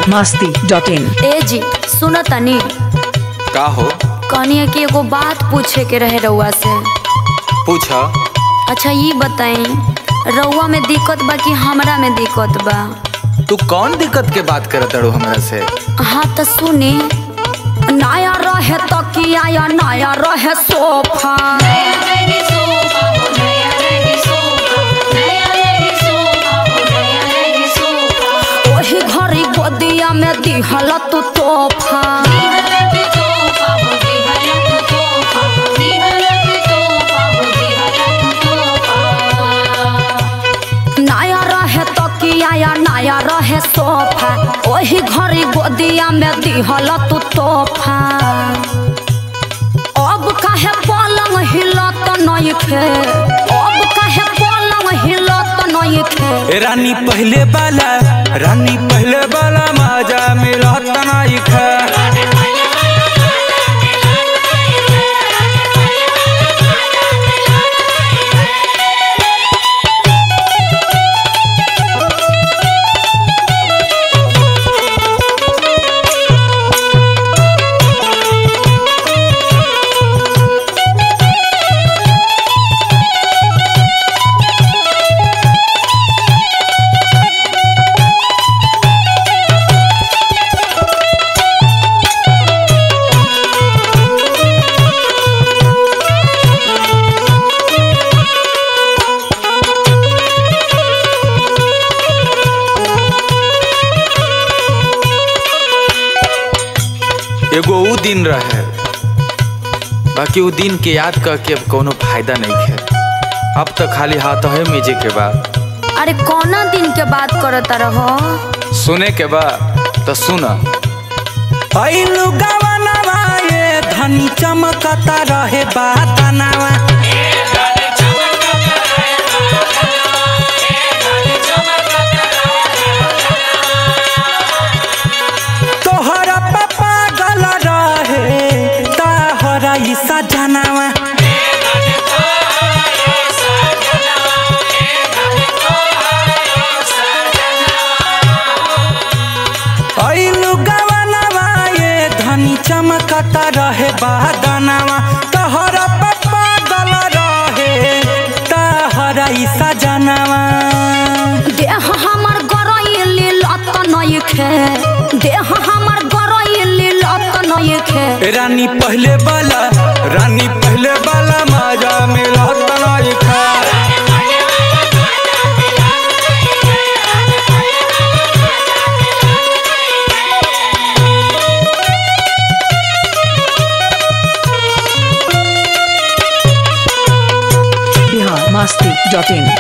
Masti dot in ए जी सुनो तनी का हो कहनी कि एगो बात पूछे के रहे रउआ से पूछ अच्छा ये बताई रउआ में दिक्कत बा कि हमरा में दिक्कत बा तू कौन दिक्कत के बात करत अड़ू हमरा से हाँ तो सुनी नया रहे तकिया या नया रहे सोफा ओही घड़ी गोदिया में दिहल तू तोहफा नया रहे तकिया या नया रहे सोफा ओही घड़ी गोदिया में दिहल तू तोहफा अब काहे पलंग हिलत नइखे अब काहे पलंग हिलत नइखे रानी पहले वाला रानी पहले वाला मजा मिलत नहीं खा एगो ऊ दिन रहे बाकी ऊ दिन के याद करके अब कोनो फायदा नहीं है अब तो खाली हाथ है मीजे के बाद अरे कौना दिन के बात करत रहो सुने के बाद तो सुना ऐलु गवनवा ये धनी चमकता रहे बातनवा तोहरा पप्पा गल रहे ताहरा ई सजनवा ऐलु गवनवा ये धनी चमकता रहे बादनवा तोहरा पप्पा गल रहे ताहरा ई सजनवा देह हमर गरइली लत नइखे देह हमर गरइली लत नइखे रानी पहले वाला रानी पहले वाला मजा मिलत नहीं खा बिहार मस्ती डॉट इन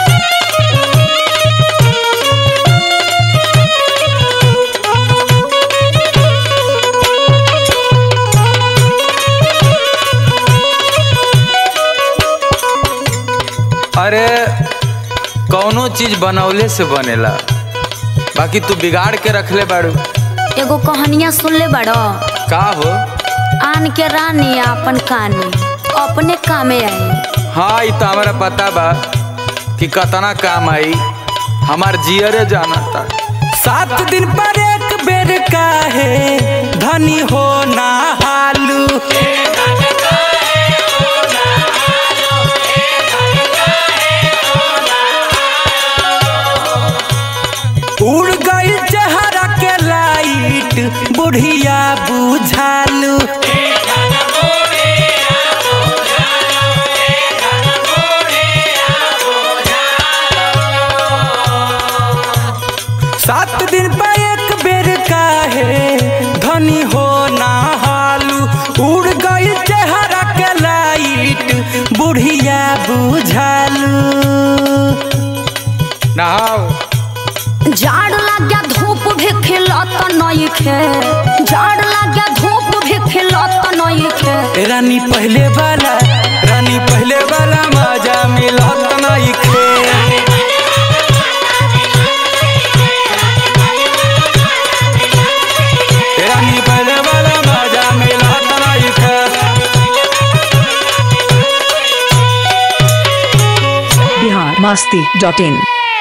अरे कौनो चीज बनौले से बनेला बाकी तू बिगाड़ के रखले बाड़ू एगो कहानियां सुनले बड़ो का हो आन के रानी अपन कानी अपने कामे आई हाँ ई तो हमारा पता बा कि कतना काम आई हमार जियरे जाना था सात दिन पर एक बेर काहे धनी हो ना हालू उड़ गई चेहरा के लाइट बुढ़िया बुझालू सात दिन पर एक बेर काहे धनी हो ना हालू उड़ गई चेहरा के लाइट बुढ़िया बुझालू नहाओ जाड़ लाग्या धूप भी खिलत नइखे जाड़ लाग्या धूप भी खिलत नइखे रानी पहले वाला रानी पहले वाला मजा मिलत नहीं खे रानी पहले वाला मजा मिलत नहीं खे बिहार मस्ती डॉट इन